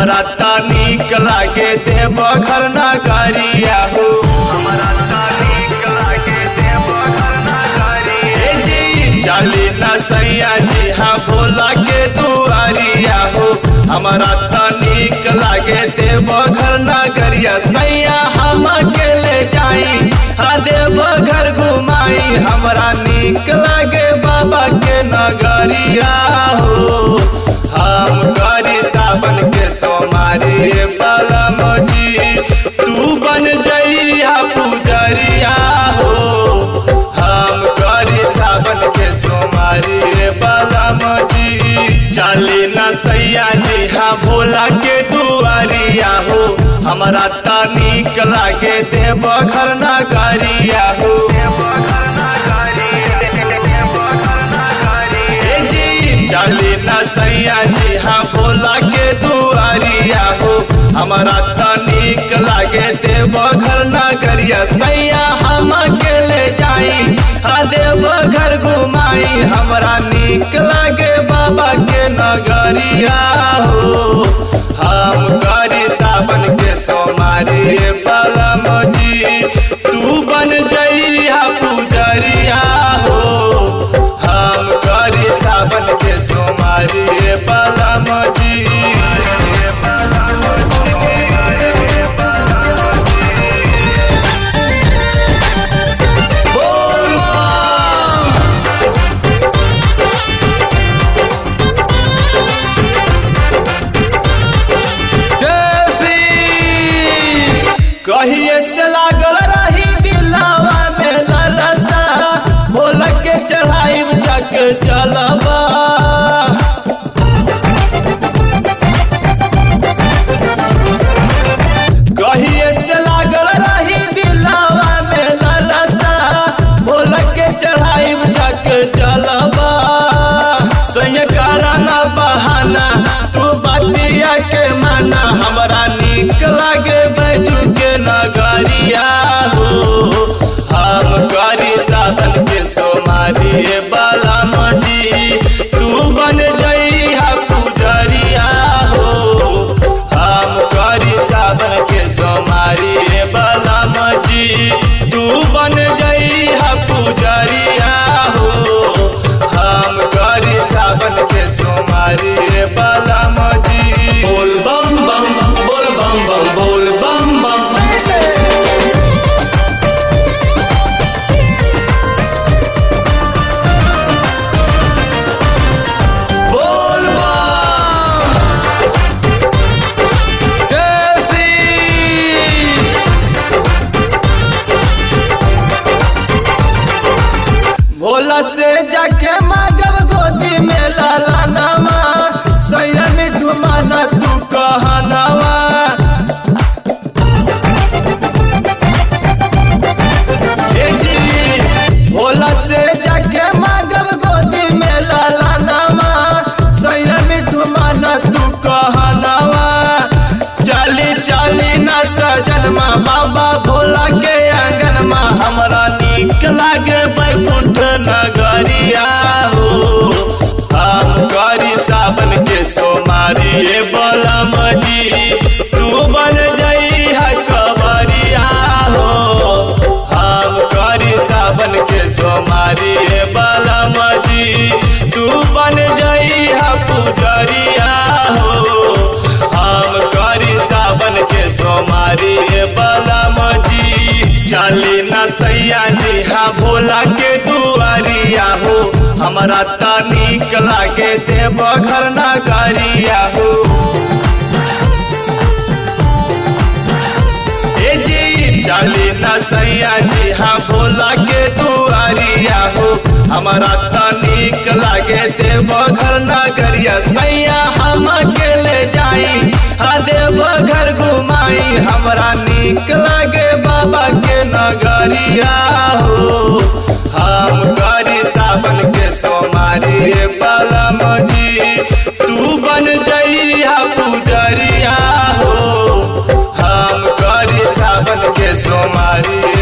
हमरा त नीक लागे देव घर नगरिया हो हमरा त नीक लागे देव घर नगरिया ए जी चली न सैया जी हाँ भोला के दुआरिया हो हमरा त नीक लागे देव घर नगरिया सैया हम अकेले जाई हाँ देव घर घुमाई हमरा नीक लागे बाबा के नगरिया हो हम करी सावन के सोमारी बलम जी तू बन जइया पुजरिया हो हम करी सावन के सोमारी बलम जी चली न सैया जी हाँ भोला के दुआरिया हो हमरा त नीक लागे देव घर नगरिया हो ए जी चली न सैया जी हाँ भोला के दुआरिया हो हमरा त नीक लागे देव घर नगरिया सैया हम अकेले जाई हाँ देव घर घुमाई हमरा नीक लागे बाबा के नगरिया हो हम करी सावन के सोमारी बलम जी तू बन जइया पुजरिया हो हम करी सावन के सोमारी बलम जी बोल बम। देसी कहिए से लागल रही दिलावा में ललसा बोल के चढ़ाई चक चलबा कहिए से लागल रही दिलावा में ललसा बोल के चढ़ाई चक चलबा सैय कराना बहाना तू बतिया के माना हमरा नीक लागे बैजू के नगरिया हो हम करी साधन के सोमारी बलम जी तू बन जइहा पुजरिया हो हम करी साधन के सोमारी बलम जी तू बन जइहा पुजरिया हो हम करी सावन के सोमारी बलम जी बोल बम बम बोल बम बम बोल बम बम बोल बम देसी भोला से जाके मांगब गोदी में लाला नामा सैया मिठू माना तू कहनावा ए जी भोला से जाके मांगब गोदी में लाला नामा सैया मिठू माना तू कहनावा चली चली न सजनमा बाबा भोला के आंगनमा हमरा नीक लागे बैकुंठ नगरिया हो हम करी सावन के सोमारी ए बलम जी तू बन जई है कबरिया हो हम करी सावन के सोमारी ए बलम जी तू बन जई है पुजरिया हो हम करी सावन के सोमारी ए बलम जी चली न सैया जी हाँ भोला के दुआरिया हो हमरा त नीक लागे देव घर नगरिया हो ए जी चली न सैया जी हाँ भोला के दुआरिया हो हमरा त नीक लागे देव घर नगरिया सैया हम अकेले जाई हाँ देव घर घुमाई हमरा नीक लागे बाबा के नगरिया हो हम करी सावन के सोमारी बलम जी तू बन जइया पुजरिया हो हम करी सावन के सोमारी